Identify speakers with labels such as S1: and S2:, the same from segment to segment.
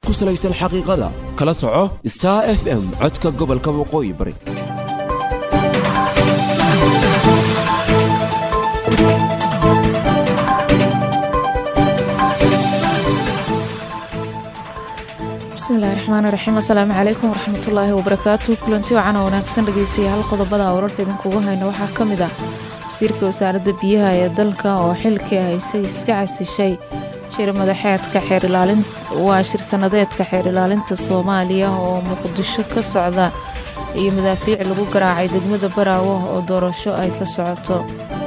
S1: ku salaysan xaqiiqada kala soco star f m codka gobolka waqooyi bari
S2: bismillahi raxmaani raxiim assalaamu calaykum waraxmatullaahi wabarakaatu kulanti wacan oo wanaagsan dhegeystayaal qodobada wararka idinkugu hayna waxaa ka mid ah wasiirka wasaaradda biyaha ee dalka oo xilkii haysay iska casishay shir madaxeedka xeerilaalin waa shir sanadeedka xeer ilaalinta soomaaliya oo muqdisho ka socda iyo madaafiic lagu garaacay degmada baraawo oo doorasho ay ka socoto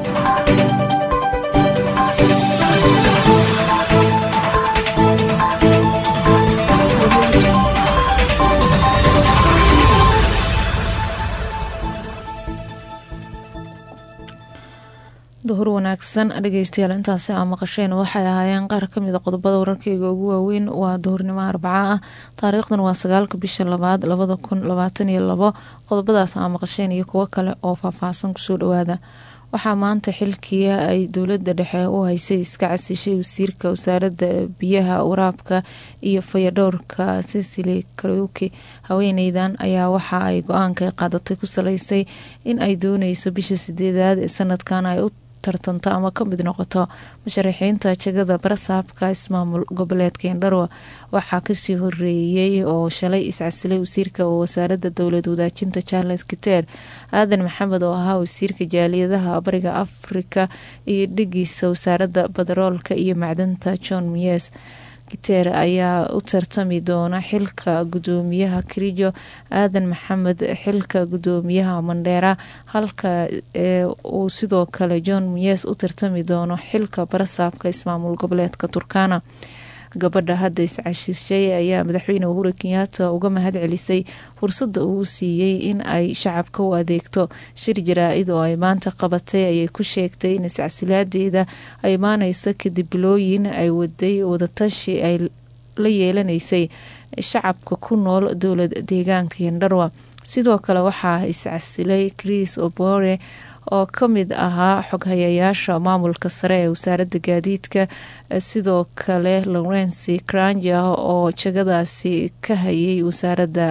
S2: duhur wanaagsan dhegeystayaal intaasi aa maqasheen waxay ahaayeen qaar kamida qodobada wararkeyga ugu waaweyn waa duhurnimo arbaca ah taariikhdan waa sagaalka bisha labaad labada kun labaatan iyo labo qodobadaas aa maqasheen iyo kuwo kale oo faahfaahsan kusoo dhawaada waxaa maanta xilkii ay dowlada dhexe u haysay iska casishay wasiirka wasaaradda biyaha waraabka iyo fayadhowrka sisili karuki haweeneydan ayaa waxa ay go-aanka qaadatay ku saleysay in ay dooneyso bisha sideedaad ee sanadkan ay u tartanta ama ka mid noqoto musharaxiinta jegada barasaabka ismaamul goboleedka indharwa waxaa kasii horeeyey oo shalay iscasilay wasiirka wasaaradda dowlad wadaajinta charles kiter aadan maxamed oo ahaa wasiirka jaaliyadaha bariga afrika iyo dhigiisa wasaaradda badaroolka iyo macdanta john miyes giter ayaa u tartami doona xilka gudoomiyaha kirijo aadan maxamed xilka gudoomiyaha mandheera halka uu sidoo kale john miyes u tartami doono xilka barasaabka ismaamul goboleedka turkana gabadha hadda iscashishay ayaa madaxweyne uhuru kenyaata uga mahad celisay fursadda uu siiyey in ay shacabka u adeegto shir jaraa-id oo ay maanta qabatay ayay ku sheegtay in iscasilaadeeda ay imaaneysa kadib bilooyin ay waday wadatashi ay la yeelaneysay shacabka ku nool dowlad deegaanka yandharwa sidoo kale waxaa iscasilay chris obore oo ka mid ahaa xoghayayaasha maamulka sare ee wasaaradda gaadiidka sidoo kale lawrenci cranja oo jagadaasi ka hayay wasaaradda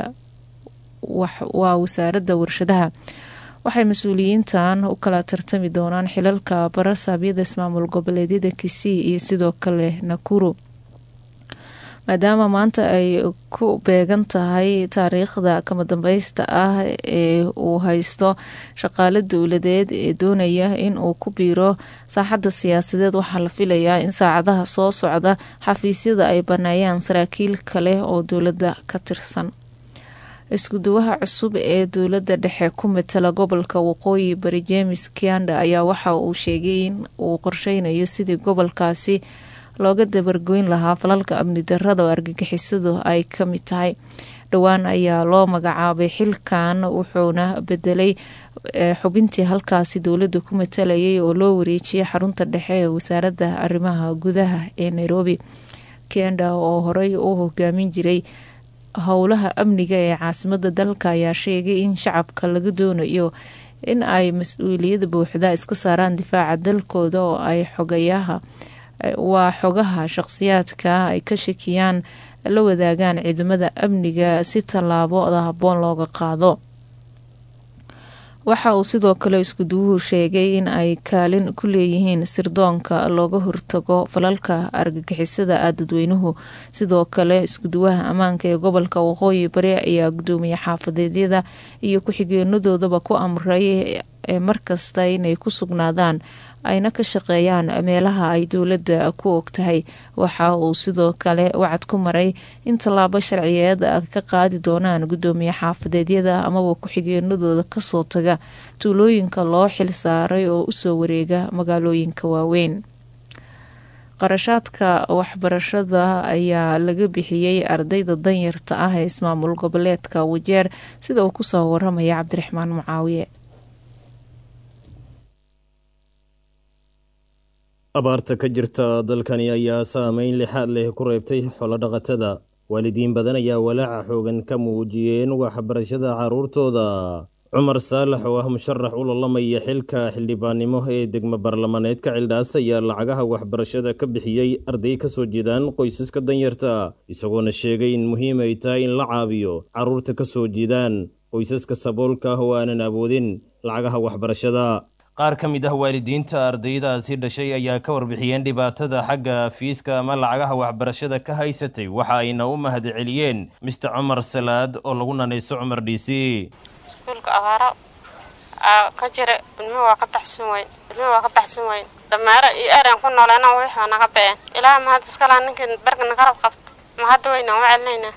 S2: waa wasaaradda warshadaha waxay mas-uuliyiintan u kala tartami doonaan xilalka barasaabyada ismaamul goboleedyada kisii iyo sidoo kale nakuru maadaama maanta ay ku beegan tahay taariikhda kama dambeysta ah ee uu haysto shaqaale dowladeed ee doonaya in uu ku biiro saaxadda siyaasadeed waxaa la filayaa in saacadaha soo socda xafiisyada ay baneeyaan saraakiil kale oo dowladda ka tirsan iskuduwaha cusub ee dowladda dhexe ku matala gobolka waqooyi bari james kianda ayaa waxa uu sheegay in uu qorsheynayo sidii gobolkaasi looga dabargoyn lahaa falalka amni darada oo argagixisadu ay ka mid tahay dhowaan ayaa loo magacaabay xilkan wuxuuna bedelay xubintii halkaasi dowladda ku matalayay oo loo wareejiyay xarunta dhexe ee wasaaradda arrimaha gudaha ee nairobi kenda oo horey u hogaamin jiray howlaha amniga ee caasimada dalka ayaa sheegay in shacabka laga doonayo in ay mas-uuliyada buuxda iska saaraan difaaca dalkooda oo ay xogayaha waa xogaha shaqsiyaadka ay ka shakiyaan la wadaagaan ciidamada amniga si tallaabooda habboon looga qaado waxa uu sidoo kale iskuduwuhu sheegay in ay kaalin ku leeyihiin sirdoonka looga hortago falalka argagixisada ah dadweynuhu sidoo kale iskuduwaha ammaanka ee gobolka waqooyi bari ayaa gudoomiye xaafadeedyada iyo ku-xigeenadoodaba ku amray markasta inay ku sugnaadaan ayna ka shaqeeyaan meelaha ay dowladda ku ogtahay waxa uu sidoo kale wacad ku maray in tallaabo sharciyeed ka qaadi doonaan gudoomiye xaafadeedyada amaba ku-xigeenadooda kasoo taga tuulooyinka loo xil saaray oo usoo wareega magaalooyinka waaweyn qarashaadka waxbarashada ayaa laga bixiyey ardayda danyarta ah ee ismaamul goboleedka wajeer sida uu kusoo waramaya cabdiraxmaan mucaawiye
S3: abaarta ka jirta dalkani ayaa saameyn lixaad leh ku reebtay xoolodhaqatada waalidiin badan ayaa walaaca xoogan ka muujiyeen waxbarashada carruurtooda cumar saalax oo ah musharax u lolamaya xilka xildhibaannimo ee degmo baarlamaneedka cildhaas ayaa lacagaha waxbarashada ka bixiyey arday ka soo jeedaan qoysaska danyarta isagoona sheegay in muhiim ay tahay in la caabiyo carruurta ka soo jeedaan qoysaska saboolka ah oo aanan awoodin lacagaha waxbarashada qaar ka mid ah waalidiinta ardaydaasi dhashay ayaa ka warbixiyeen dhibaatada xagga fiiska ama lacagaha waxbarashada ka haysatay waxa ayna u mahadceliyeen mister cumar salaad oo lagu nanayso cumar d c
S4: iskuulka abaaro aa ka jira ilmuhu waa ka baxsan weyn ilmuhu waa ka baxsan weyn dameero iyo eran ku nooleena wixii waa naga ba'een ilaaha mahad iskala ninkii barka nagarab qabta ma hadda weynaan u celinaynaa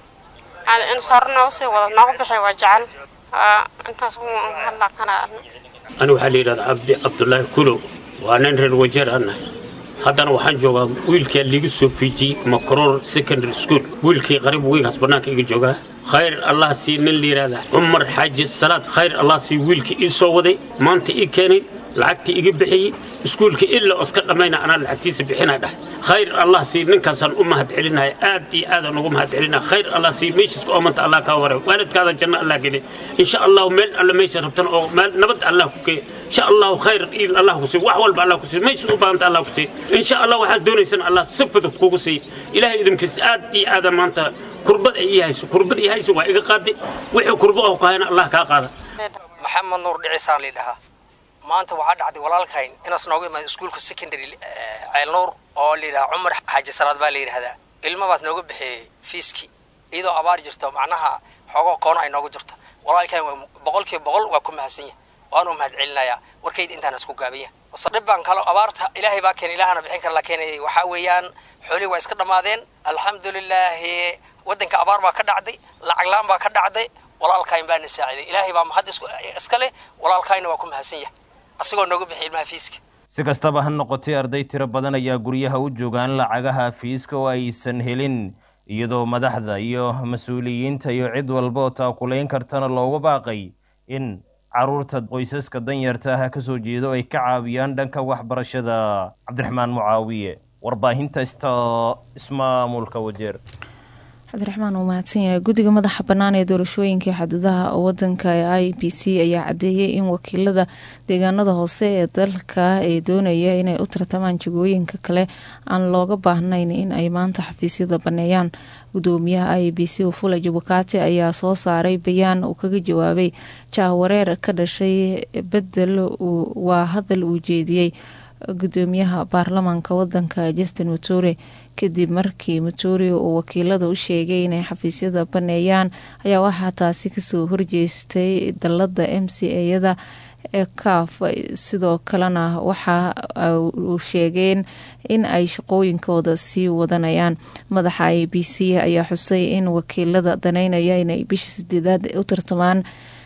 S4: in hore noogu sii wado noogu bixi waa jecel waa intaas ku hadlaa kana
S5: ani waxaa la yidhahdaa cabdi cabdulaahi kulow waa nin reer wajeer anah haddana waxaan joogaa wiilkaa liiga soo fiijiyey macroor secondary school wiilkii qariib weynkaas bannaanka iga joogaa khayr allah sii nin la yidhahdaa cumar xaaji salaad khayr allah sii wiilkii ii soo waday maanta ii keenay lacagtii iga bixiyey iskuulka ilaa oska dhammayna anaa lacagtiisa bixinaa dhah khayr allah sii ninkaasaan u mahad celinaya aad iyo aadaan ugu mahad celinaya khayr allah sii meeshiiska oomanta allah kaa waray waalidkaada janno allah geli insha allahu meel alle meesha rabtan oo meel nabad allah ku geey insha allahu khayr in allah ku sii wax walba allah ku sii meesha u baahanta allah ku sii insha allah waxaad doonaysaan allah si fudud kugu sii ilaahay idinkiisa aad iyo aadaan maanta kurbad ay ii hayso kurbad ii hayso waa iga qaaday wixii kurbo oo kahayna allah kaa qaada
S6: maxamed nuur dhicisaan lidhahaa maanta waxaa dhacday walaalkayn inaas noogu imaada iskuulka secondary ceelnuur oo layidhaha cumar xaaji salaad baa la yidhahdaa ilmabaas nooga bixiyey fiiskii iyadoo abaar jirto macnaha xoogoo koono ay noogu jirto walaalkayn boqolkiiba boqol waa ku mahadsan yahay waanu mahad celinayaa warkayda intaan isku gaabanya dhib baan kalo abaarta ilaahay baa keenay ilaahana bixin kara la keenay waxaa weeyaan xoolihii waa iska dhammaadeen alxamdulilaahi waddanka abaar baa ka dhacday lacag la-aan baa ka dhacday walaalkayn baana saaciday ilaahay baa mahad iska leh walaalkayna waa ku mahadsan yahay asagoo nooga bixi ilmaha fiiska
S3: si kastaba ha noqotay arday tiro badan ayaa guryaha u joogaan lacagaha fiiska oo aysan helin iyadoo madaxda iyo mas-uuliyiinta iyo cid walba oo taakulayn kartana loogu baaqay in carruurta qoysaska danyarta ah ka soo jeedo ay ka caawiyaan dhanka waxbarashada cabdiraxmaan mucaawiye warbaahinta sta ismaamulka wajeer
S2: cabdiraxmaan uu mahadsan yahay guddiga madaxa bannaan ee doorashooyinkai xuduudaha wadanka ee i b c ayaa cadeeyey in wakiilada deegaanada hoose ee dalka ee doonaya inay u tartamaan jagooyinka kale aan looga baahnayn in ay maanta xafiisyada baneeyaan gudoomiyaha i b c ufula jabukati ayaa soo saaray bayaan uu kaga jawaabay jahwareer ka dhashay bedel waa hadal uu jeediyey gudoomiyaha baarlamaanka wadanka justin mature kadib markii mature uu wakiilada u sheegay inay xafiisyada baneeyaan ayaa waxaa taasi kasoo horjeestay dalada m c ayada ee kaaf sidoo kalena waxa uu sheegeen in ay shaqooyinkooda sii wadanayaan madaxa i b c ayaa xusay in wakiilada daneynaya inay bisha sideedaad u tartamaan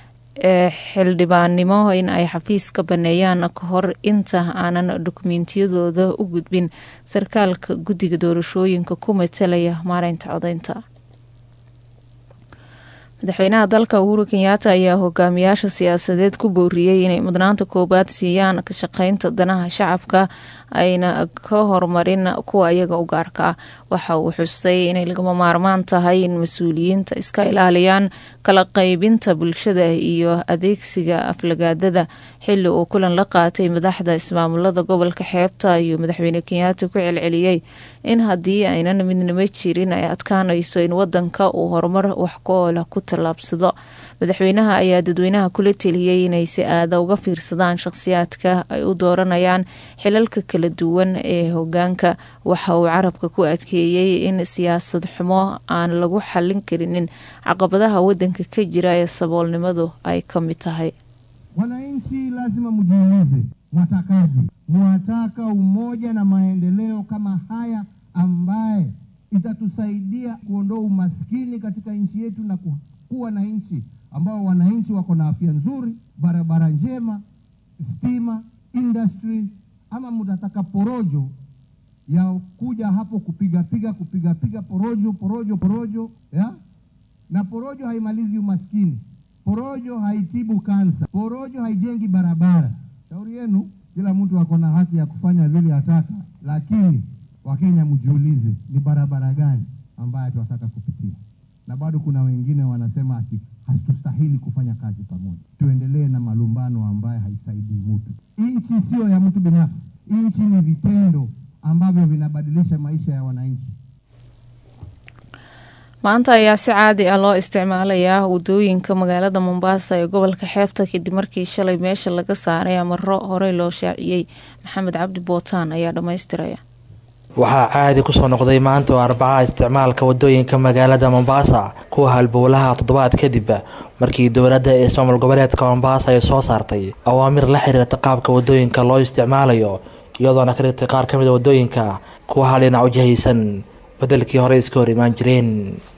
S2: ee xildhibaannimo in ay xafiis ka baneeyaan ka hor inta aanan dokumentiyadooda u gudbin sarkaalka guddiga doorashooyinka ku matalaya maareynta codeynta madaxweynaha dalka uhuru kenyaata ayaa hogaamiyaasha siyaasadeed ku booriyey inay mudnaanta koobaad siiyaan ka shaqeynta danaha shacabka ayna ka horumarin kuwa iyaga u gaarka ah waxa uu xusay inay lagama maarmaan tahay in mas-uuliyiinta iska ilaaliyaan kala qeybinta bulshada iyo adeegsiga aflagaadada xili uu kulan la qaatay madaxda ismaamulada gobolka xeebta iyo madaxweyne kenyaata ku celceliyey in haddii aynan midnimo jirin ay adkaanayso in wadanka uu horumar wax ku-oola ku tallaabsado madaxweynaha ayaa dadweynaha kula teliyey inay si aada uga fiirsadaan shaqhsiyaadka ay u dooranayaan xilalka kala duwan ee hogaanka waxa uu carabka ku adkeeyey in siyaasad xumo aan lagu xallin karinin caqabadaha wadanka ka jira ee saboolnimadu ay ka mid tahay
S7: Wananchi lazima mjiulize, mwatakaje? Mwataka umoja na maendeleo kama haya ambaye itatusaidia kuondoa umaskini katika nchi yetu na ku- kuwa na nchi ambao wananchi wako na afya nzuri, barabara njema, stima, industries, ama mtataka porojo ya kuja hapo kupigapiga kupigapiga porojo porojo porojo ya? na porojo haimalizi umaskini, porojo haitibu kansa, porojo haijengi barabara. Shauri yenu, kila mtu ako na haki ya kufanya vile ataka, lakini Wakenya mjiulize, ni barabara gani ambayo tunataka kupitia? Na bado kuna wengine wanasema ati hatustahili kufanya kazi pamoja. Tuendelee na malumbano ambayo haisaidii mtu. Nchi siyo ya mtu binafsi, nchi ni vitendo ambavyo vinabadilisha maisha ya wananchi.
S2: maanta ayaa si caadi ah loo isticmaalayaa wadooyinka magaalada mombasa ee gobolka xeebta kadib markii shalay meesha laga saaray amaro horey loo shaaciyey maxamed cabdi bootaan ayaa dhammaystiraya
S8: waxaa caadi kusoo noqday maanta oo arbacaha isticmaalka wadooyinka magaalada mombasa kuwa halbowlaha toddobaad kadib markii dowladda ee ismaamul goboleedka mombasa ay soo saartay awaamir la xiriirta qaabka wadooyinka loo isticmaalayo iyadoona ka dhigtay qaar ka mid a wadooyinka kuwa hal dhinac wajahaysan bedelkii hore iska hor imaan jireen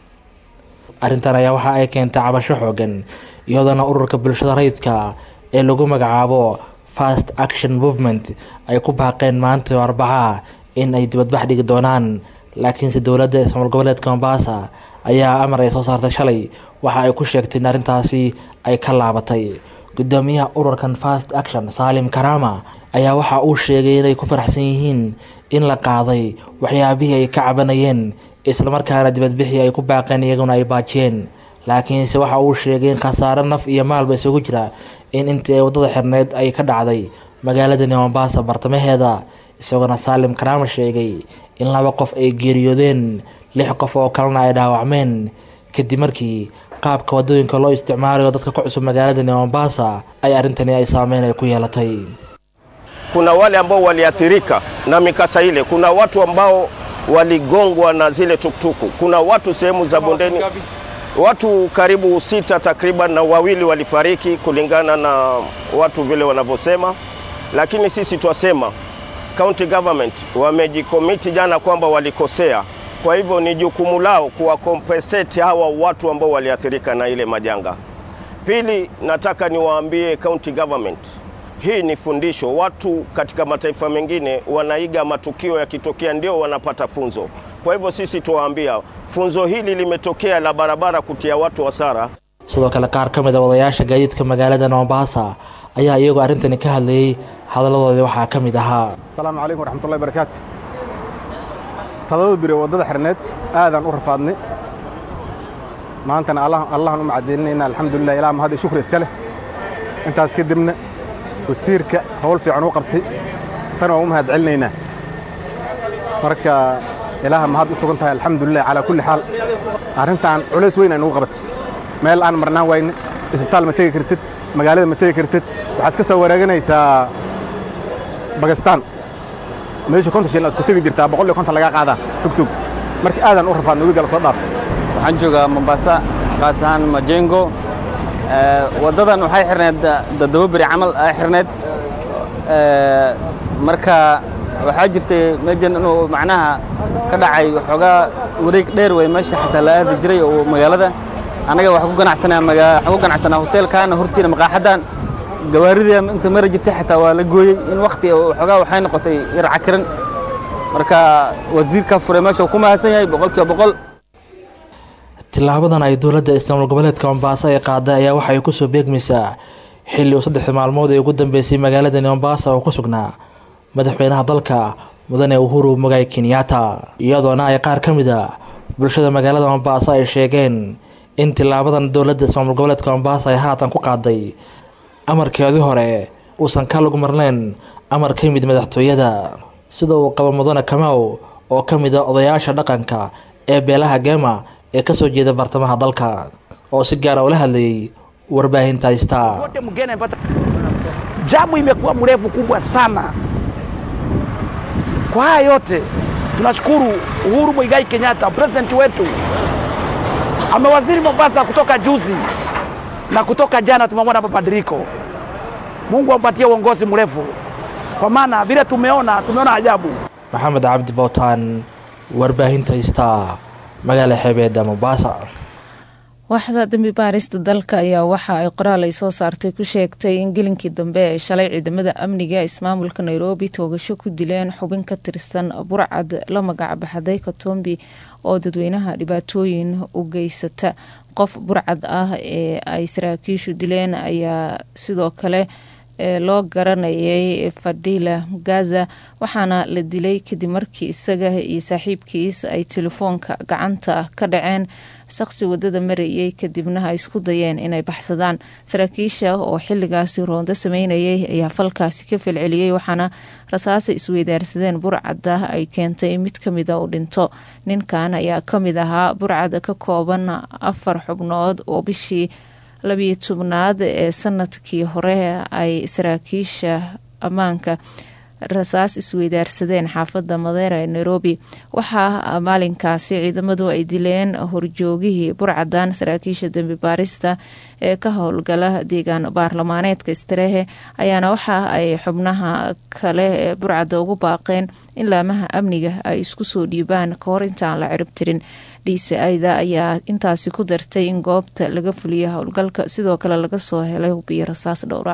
S8: arrintan ayaa waxa ay keentay cabasho xoogan iyadoona ururka bulshada rayidka ee lagu magacaabo fast action movement ay ku baaqeen maanta oo arbacaha in ay dibadbax dhigi doonaan laakiinse dowladda ismaamul goboleedka mombasa ayaa amar ay soo saartay shalay waxa ay ku sheegtay in arrintaasi ay ka laabatay gudoomiyaha ururkan fast action saalim karama ayaa waxa uu sheegay inay ku faraxsan yihiin in la qaaday waxyaabihii ay ka cabanayeen islamarkaana dibadbixii ay ku baaqeen iyaguna ay baajiyeen laakiinse waxa uu sheegay in khasaaro naf iyo maalba isugu jira in intii ay waddada xirneyd ay ka dhacday magaaladani mombasa bartamaheeda isagoona saalim karaama sheegay in laba qof ay geeriyoodeen lix qof oo kalena ay dhaawacmeen kadib markii qaabka wadooyinka loo isticmaalayo dadka ku cusub magaaladani mombasa ay arrintani ay saameyn ay ku yeelatay
S9: kuna wale ambao waliathirika na mikasa ile, kuna watu ambao waligongwa na zile tuktuku, kuna watu sehemu za bondeni, watu karibu sita takriban, na wawili walifariki kulingana na watu vile wanavyosema, lakini sisi twasema county government wamejikomiti jana kwamba walikosea, kwa hivyo ni jukumu lao kuwakompensate hawa watu ambao waliathirika na ile majanga. Pili, nataka niwaambie county government hii ni fundisho. Watu katika mataifa mengine wanaiga matukio yakitokea, ndio wanapata funzo. Kwa hivyo sisi tuwaambia funzo hili limetokea la barabara kutia watu hasara.
S8: sidoo kale qaar ka mid a wadayaasha gaadiidka magaalada mombasa ayaa iyagoo arrintani ka hadlayay hadaladoodii waxaa ka mid ahaa
S10: asalaamu calaykum waraxmatullahi barakaatu toddoba biri waddada xirneed aadaan u rafaadnay maantana allahan u macadilinayna alxamdulilah ilaa mahad iyo shukri iska leh intaas kadibna wasiirka howl fiican u qabtay isana waan u mahad celinaynaa marka ilaaha mahad u sugan tahay alxamdulilah calaa kulli xaal arrintan culays weyn ay nugu qabatay meel aan marnaan wayne isbitaal ma tegi kartid magaalada ma tegi kartid waxaad iska soo wareeganaysaa bagastaan meesha konton shilin aad isku tegi jirtaa boqol iyo konton lagaa qaadaa tugtug marka aadaan u rafaadna webiga la soo dhaaf
S11: waxaan joogaa mombasa qaas ahaan majengo waddadan waxay xirneed toddoba beri camal ay xirneed marka waxaa jirtay meejan inuu macnaha ka dhacay waxoogaa wareeg dheer wey meesha xataa la aadi jiray oo magaalada annaga waxaan ku ganacsanaa magaa waxaan ku ganacsanaa hoteelkaana hortiina maqaaxadan gawaaridii inta mari jirtay xataa waa la gooyey in wakti waxoogaa waxay noqotay yar cakiran marka wasiirka furay meesha uu ku mahadsan yahay boqolkiiba boqol
S8: tilaabadan ay dowladda ismaamul goboleedka mombasa ay qaaday ayaa waxay kusoo beegmaysaa xilli uu saddexdii maalmood ee ugu dambeysay magaaladani mombasa oo ku sugnaa madaxweynaha dalka mudane uhuru mogay kenyatta iyadoona ay qaar ka mid a bulshada magaalada mombasa ay sheegeen in tilaabadan dowladda ismaamul goboleedka mombasa ay haatan ku qaaday amarkeedii hore uusan ka lagu marnayn amar ka yimid madaxtooyada sida uu qabo mudane kamaw oo ka mid a odayaasha dhaqanka ee beelaha gema ee ka soo jeeda bartamaha dalka oo si gaara ula hadlayay warbaahinta star
S12: wote mgeni amepata jamu imekuwa mrefu kubwa sana. Kwa haya yote tunashukuru Uhuru Muigai Kenyatta, president wetu amewaziri Mombasa kutoka juzi na kutoka jana tumemwona mabadiliko. Mungu ampatie uongozi mrefu, kwa maana vile tumeona tumeona ajabu.
S8: maxamed cabdi bootaan warbaahinta star magaala xeebeeda mombasa
S2: waaxda dambi baarista dalka ayaa waxa ay qoraal ay soo saartay ku sheegtay in gelinkii dambe ay shalay ciidamada amniga ismaamulka nairobi toogasho ku dileen xubin ka tirsan burcad la magac baxday katombi oo dadweynaha dhibaatooyin u geysata qof burcad ah ee ay saraakiishu dileen ayaa sidoo kale loo garanayay fadila gaza waxaana la dilay kadib markii isaga iyo saaxiibkiis ay telefoonka gacanta ka dhaceen shaqsi wadada marayay kadibna ay isku dayeen inay baxsadaan saraakiisha oo xiligaasi roondo sameynayay ayaa falkaasi ka falceliyey waxaana rasaasa isweydaarsadeen burcadda ay keentay mid kamida u dhinto ninkan ayaa kamid ahaa burcad ka kooban afar xubnood oo bishii labiyo tobnaad ee sanadkii hore ay saraakiisha ammaanka rasaas isweydaarsadeen xaafada madeera ee nairobi waxaa maalinkaasi ciidamadu ay dileen horjoogihii burcadan saraakiisha dembi baarista ee ka howlgala deegaan baarlamaaneedka istarehe ayaana waxa ay xubnaha kale ee burcadda ugu baaqeen in laamaha amniga ay isku soo dhiibaan kahor intaan la cirib tirin dci-da ayaa intaasi ku dartay in goobta laga fuliyo howlgalka sidoo kale laga soo helay hubiyo rasaas dhowra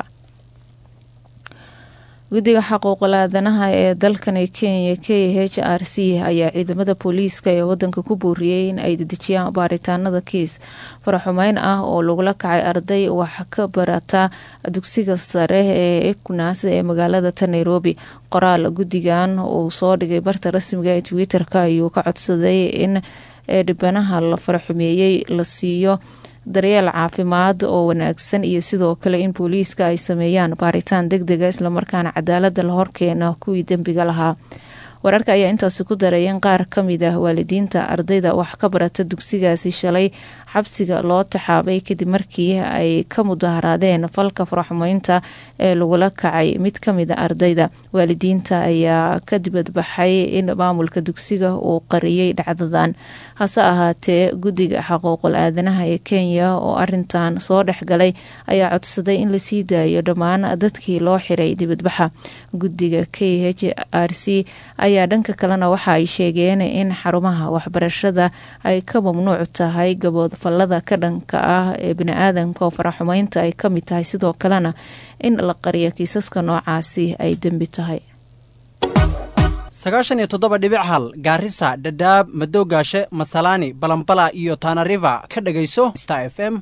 S2: guddiga xaquuqul aadanaha ee dalkani kenya k h r c ayaa ciidamada booliiska ee wadanka ku booriyey in ay dedejiyaan baaritaanada kiis faraxumeyn ah oo lagula kacay arday wax ka barata dugsiga sare ee ekunas ee magaalada ta nairobi qoraal guddigan uu soo dhigay barta rasmiga ee twitter-ka ayuu ka codsaday in dhibanaha la faraxumeeyey la siiyo daryeel caafimaad oo wanaagsan iyo sidoo kale in booliiska ay sameeyaan baaritaan deg dega islamarkaana cadaalada la horkeena kuwii dembiga lahaa wararka ayaa intaasi ku daray in qaar kamid ah waalidiinta ardayda wax ka barata dugsigaasi shalay xabsiga loo taxaabay kadib markii ay ka mudaharaadeen falka faraxumeynta ee lagula kacay mid kamid a ardayda waalidiinta ayaa ka dibadbaxay in maamulka dugsiga uu qariyey dhacdadan hase ahaatee guddiga xaquuqul aadanaha ee kenya oo arintan soo dhexgalay ayaa codsaday in lasii daayo dhammaan dadkii loo xiray dibadbaxa guddiga k h r c ayaa dhanka kalena waxa ay sheegeen in xarumaha waxbarashada ay ka mamnuuc tahay gabood fallada ka dhanka ah ee bani-aadanka oo faraxumeynta ay ka mid tahay sidoo kalena in la qariyo kiisaska noocaasi ay dembi tahay
S13: sagaashan iyo toddoba dhibic hal gaarisa dhadhaab madoogaashe masalaani balambala iyo tanariva ka dhagayso star f m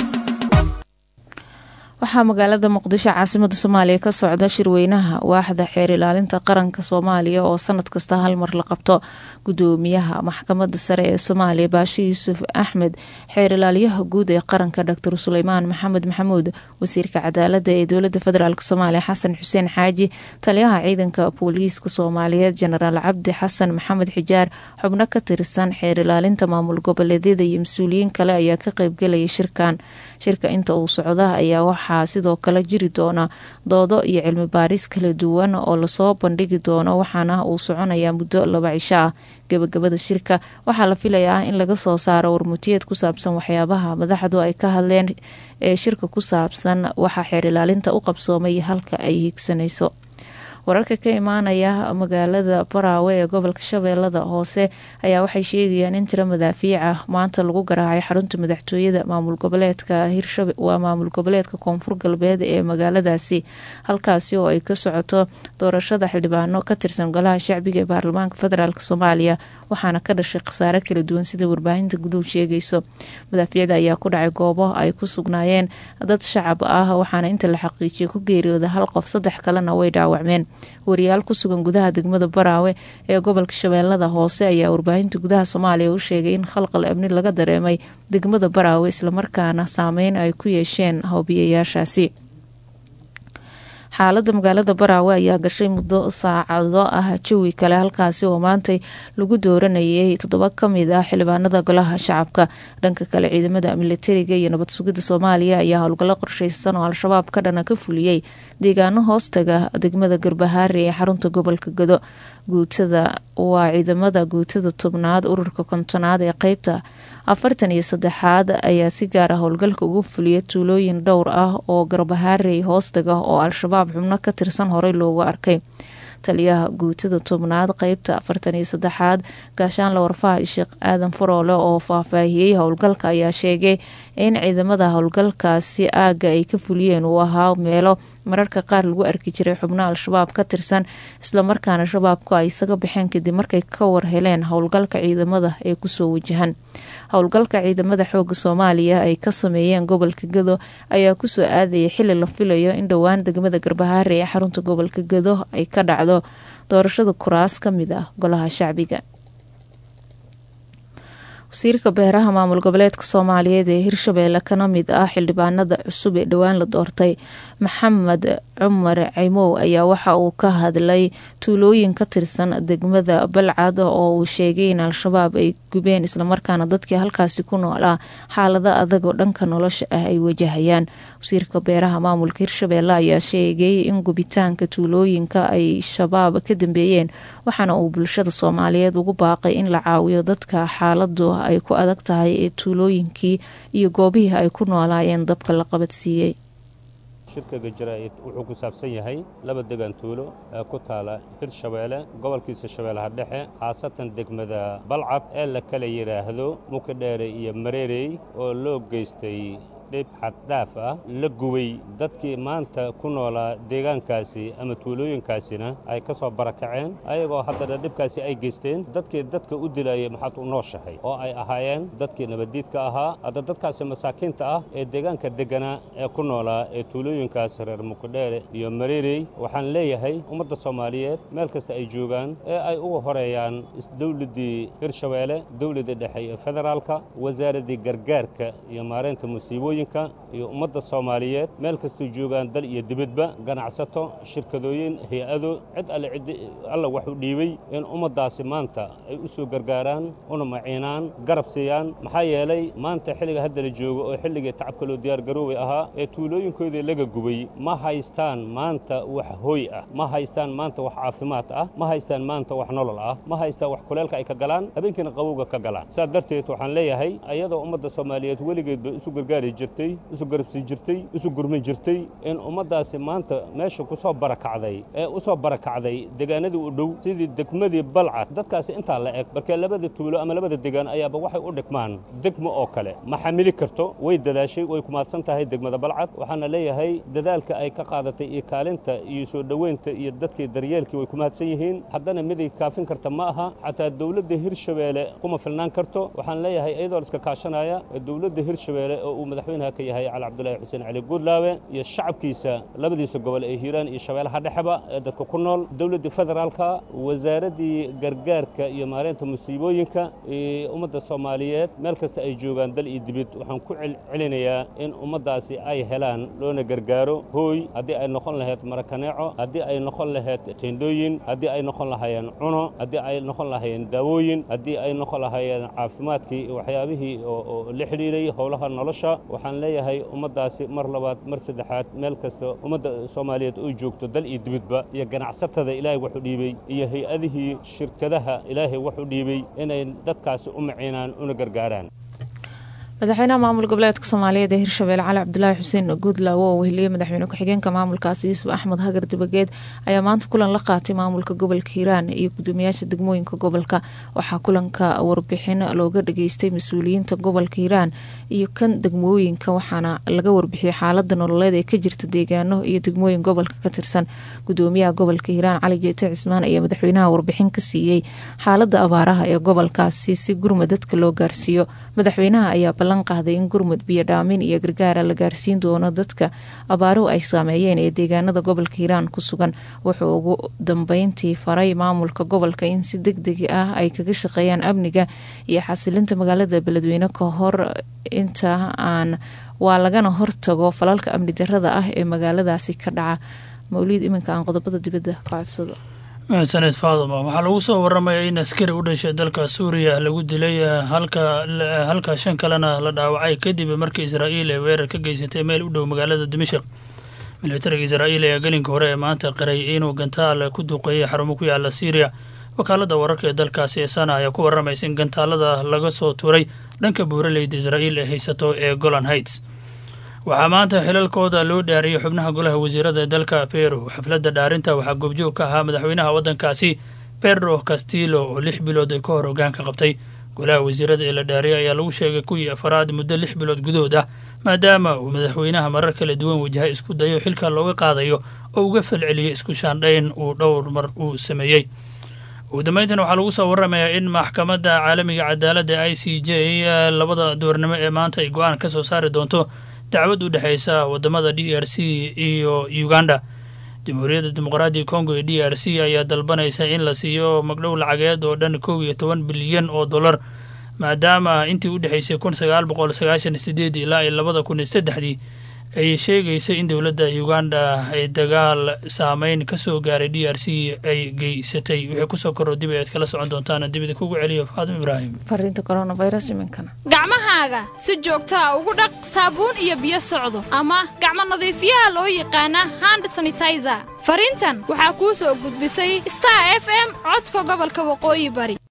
S2: waxaa magaalada muqdisho caasimada soomaaliya ka socda shirweynaha waaxda xeer ilaalinta qaranka soomaaliya oo sanad kasta hal mar la qabto gudoomiyaha maxkamada sare ee soomaaliya baashe yuusuf axmed xeer ilaaliyaha guud ee qaranka doctor suleymaan maxamed maxamuud wasiirka cadaalada ee dowlada federaalk soomaaliya xasan xuseen xaaji taliyaha ciidanka booliiska soomaaliyeed jenaraal cabdi xasan maxamed xijaar xubno ka tirsan xeer ilaalinta maamul goboleedyada iyo mas-uuliyiin kale ayaa ka qeybgelaya shirkan shirka inta uu socda ayaa waxaa sidoo kale jiri doona doodo iyo cilmi baaris kala duwan oo lasoo bandhigi doono waxaana uu soconayaa muddo laba cisho ah gabagabada shirka waxaa la filayaa in laga soo saaro warmutiyeed ku saabsan waxyaabaha madaxdu ay ka hadleen ee shirka ku saabsan waxaa xeer ilaalinta u qabsoomay halka ay higsanayso wararka ka imaanaya magaalada baraawe ee gobolka shabeellada hoose ayaa waxay sheegayaan in tiro madaafiic ah maanta lagu garaacay xarunta madaxtooyada maamul goboleedka hirshabe waa maamul goboleedka koonfur galbeed ee magaaladaasi halkaasi oo ay ka socoto doorashada xildhibaano ka tirsan golaha shacbiga ee baarlamaanka federaalk soomaaliya waxaana ka dhashay khasaare kala duwan sida warbaahinta guduhu sheegayso madaafiicda ayaa ku dhacay goobo ay ku sugnaayeen dad shacab ah waxaana inta la xaqiijiyay ku geeriyooda hal qof saddex kalena way dhaawacmeen wariyaal ku sugan gudaha degmada baraawe ee gobolka shabeellada hoose ayaa warbaahinta gudaha soomaaliya u sheegay in khalqal amni laga dareemay degmada baraawe islamarkaana saameyn ay ku yeesheen howbiyayaashaasi xaalada magaalada baraawe ayaa gashay muddo saacado ah jawi kale halkaasi oo maantay lagu dooranayay toddoba kamid ah xildhibaanada golaha shacabka dhanka kale ciidamada militariga iyo nabad sugidda soomaaliya ayaa howlgallo qorsheysan oo al-shabaab ka dhana ka fuliyey deegaano hoostaga degmada garbahaari ee xarunta gobolka gado guutada waa ciidamada guutada tobnaad ururka kontonaad ee qeybta afartan iyo saddexaad ayaa si gaar ah howlgalka ugu fuliya tuulooyin dhowr ah oo garbahaarey hoostaga oo al-shabaab xubno ka tirsan horey loogu arkay taliyaha guutada tobnaad qeybta afartan iyo saddexaad gaashaanla warfaha sheekh aadan faroole oo faahfaahiyey howlgalka ayaa sheegay in ciidamada howlgalkaasi aaga ay ka fuliyeen uu ahaa meelo mararka qaar lagu arki jiray xubno al-shabaab ka tirsan islamarkaana shabaabku ay isaga baxeen kadib markay ka war heleen howlgalka ciidamada ee kusoo wajahan howlgalka ciidamada xooga soomaaliya ay ka sameeyeen gobolka gado ayaa kusoo aadayay xili la filayo in dhowaan degmada garbahaare ee xarunta gobolka gado ay ka dhacdo doorashada kuraas ka mid ah golaha shacbiga wasiirka beeraha maamul goboleedka soomaaliyeed ee hirshabeelle kana mid ah xildhibaanada cusub ee dhowaan la doortay maxamed cumar cimow ayaa waxa uu ka hadlay tuulooyin ka tirsan degmada balcad oo uu sheegay in al-shabaab ay gubeen islamarkaana dadkii halkaasi ku noolaa xaalado adag oo dhanka nolosha ah ay wajahayaan wasiirka beeraha maamulka hirshabeelle ayaa sheegay in gubitaanka tuulooyinka ay shabaab ka dambeeyeen waxaana uu bulshada soomaaliyeed ugu baaqay in la caawiyo dadka xaaladu ay ku adag tahay ee tuulooyinkii iyo goobihii ay ku noolaayeen dabka la qabadsiiyey
S14: shirkaga jaraa'id wuxuu ku saabsan yahay laba degaan tuulo ee ku taala hirshabeelle gobolkiisa shabeellaha dhexe khaasatan degmada balcad ee la kala yidhaahdo mukadheere iyo mareerey oo loo geystay dhib xaddhaaf ah la gubay dadkii maanta ku noolaa deegaankaasi ama tuulooyinkaasina ay ka soo barakaceen ayagoo haddana dhibkaasi ay geysteen dadkii dadka u dilayay maxaad u nooshahay oo ay ahaayeen dadkii nabaddiidka ahaa hadda dadkaasi masaakiinta ah ee deegaanka degganaa ee ku noolaa ee tuulooyinkaas reer mukudheere iyo mareerey waxaan leeyahay ummadda soomaaliyeed meel kasta ay joogaan ee ay ugu horeeyaan dawladdii hirshabeelle dawladda dhexe ee federaalka wasaaraddii gargaarka iyo maareynta musiibooyin iyo ummadda soomaaliyeed meel kastay joogaan dal iyo dibadba ganacsato shirkadooyin hay-ado cid alle cid alla wax u dhiibay in ummaddaasi maanta ay u soo gargaaraan una maciinaan garab siiyaan maxaa yeelay maanta xilliga hadda la joogo oo xilligii tacabka loo diyaargaroobay ahaa ee tuulooyinkoodii laga gubay ma haystaan maanta wax hooy ah ma haystaan maanta wax caafimaad ah ma haystaan maanta wax nolol ah ma haystaan wax kuleelka ay ka galaan habeenkiina qabowga ka galaan saas darteed waxaan leeyahay ayadoo ummadda soomaaliyeed weligeed bay isu gargaari jirtay isu garabsi jirtay isu gurmin jirtay in ummaddaasi maanta meesha ku soo barakacday ee u soo barakacday deegaanadii u dhow sidii degmadii balcad dadkaasi intaa la eg markee labada tuulo ama labada degaan ayaaba waxay u dhigmaan degmo oo kale ma xamili karto way dadaashay way kumaadsan tahay degmada balcad waxaana leeyahay dadaalka ay ka qaadatay iyo kaalinta iyo soo dhoweynta iyo dadkii daryeelkii way kumaadsan yihiin haddana miday kaafin karta ma aha xataa dowladda hirshabeelle kuma filnaan karto waxaan leeyahay iyadoo la iska kaashanaya dowladda hirshabeelle oo uu madaxweynaha ka yahay cali cabdulaahi xuseen cali guudlaawe iyo shacabkiisa labadiisa gobol ee hiiraan iyo shabeellaha dhexeba ee dadka ku nool dowladdii federaalka wasaaraddii gargaarka iyo maareynta musiibooyinka iyo ummadda soomaaliyeed meel kasta ay joogaan dal iyo dibid waxaan ku celcelinayaa in ummaddaasi ay helaan loona gargaaro hooy haddii ay noqon lahayd marakaneeco haddii ay noqon lahayd teendhooyin haddii ay noqon lahaayeen cuno haddii ay noqon lahaayeen daawooyin haddii ay noqon lahaayeen caafimaadkii iyo waxyaabihii oo la xidhiiray howlaha nolosha waxaan leeyahay ummaddaasi mar labaad mar saddexaad meel kasta ummadda soomaaliyeed oo joogto dal iyo dibidba iyo ganacsatada ilaahay wax u dhiibey iyo hay-adihii shirkadaha ilaahay wax u dhiibey inay dadkaasi u maciinaan una gargaaraan
S2: madaxweynaha maamul goboleedka soomaaliyeed ee hirshabelle cali cabdulaahi xuseen guudlaawo oo weheliyey madaxweyne ku-xigeenka maamulkaasi yuusuf axmed hagar dibageed ayaa maanta kulan la qaatay maamulka gobolka hiiraan iyo gudoomiyaasha degmooyinka gobolka waxaa kulanka warbixin looga dhageystay mas-uuliyiinta gobolka hiiraan iyo kan degmooyinka waxaana laga warbixiyey xaalada nololeed ee ka jirta deegaano iyo degmooyin gobolka ka tirsan gudoomiyaha gobolka hiiraan cali jeete cismaan ayaa madaxweynaha warbixin ka siiyey xaalada abaaraha ee gobolkaasi si gurma dadka loo gaarsiiyo madaxweynaha ayaa ballan qaaday in gurmud biyo dhaamin iyo gargaara la gaarsiin doono dadka abaaruhu ay saameeyeen ee deegaanada gobolka hiiraan ku sugan wuxuu ugu dambeyntii faray maamulka gobolka in si deg deg ah ay kaga shaqeeyaan amniga iyo xasilinta magaalada beledweyne ka hor inta aan waa lagana hortago falalka amni darada ah ee magaaladaasi ka dhaca mawliid iminka aan qodobada dibadda ka codsado
S15: mahadsaned faaduma waxaa lagu soo waramaya in askari u dhashay dalka suuriya lagu dilay halka shan kalena la dhaawacay kadib markii israa'iil ay weerar ka geysatay meel u dhow magaalada dimashik militariga israa'iil ayaa gelinka hore ee maanta qiray inuu gantaal ku duqeeyey xarumo ku yaala syriya wakaalada wararka ee dalkaasi ee sana ayaa ku waramaysa in gantaalada laga soo tuuray dhanka buuraleyda israa'iil ee haysato ee golan heights waxaa maanta xilalkooda loo dhaariyey xubnaha golaha wasiirada ee dalka peru xafladda dhaarinta waxaa goobjoog ka ahaa madaxweynaha waddankaasi pedro castillo oo lix bilood ay ka hor hogaanka qabtay golaha wasiirada ee la dhaariyay ayaa lagu sheegay kuwii afaraad muddo lix bilood gudahood ah maadaama uu madaxweynaha marar kala duwan wajahay isku dayo xilka looga qaadayo oo uga falceliyey isku shaandhayn uu dhowr mar uu sameeyey ugu dambeyntan waxaa lagu soo waramayaa in maxkamadda caalamiga cadaaladda i c j labada doornimo ee maanta ay go-aan ka soo saari doonto dacwad u dhexeysa wadamada d r c iyo uganda jamhuuriyadda dimuqraadiga congo ee d r c ayaa dalbanaysa in la siiyo magdhow lacageed oo dhan kow iyo toban bilyan oo dollar maadaama intii u dhexaysay kun sagaal boqol sagaashan sideed ilaa iyo labada kun iyo saddexdii ay sheegaysay in dowladda uganda ay dagaal saameyn ka soo gaaray d r c ay geysatay wixii kusoo korro dib ayaad kala socon doontaan dibida kugu celiyo faadim ibraahim
S2: fariinta coronavirus iminkana
S16: gacmahaaga si joogtaa ugu dhaq saabuun iyo biyo socdo ama gacmo nadiifiyaha loo yaqaana hand sanitizer fariintan waxaa kuu soo gudbisay star f m codka gobolka waqooyi bari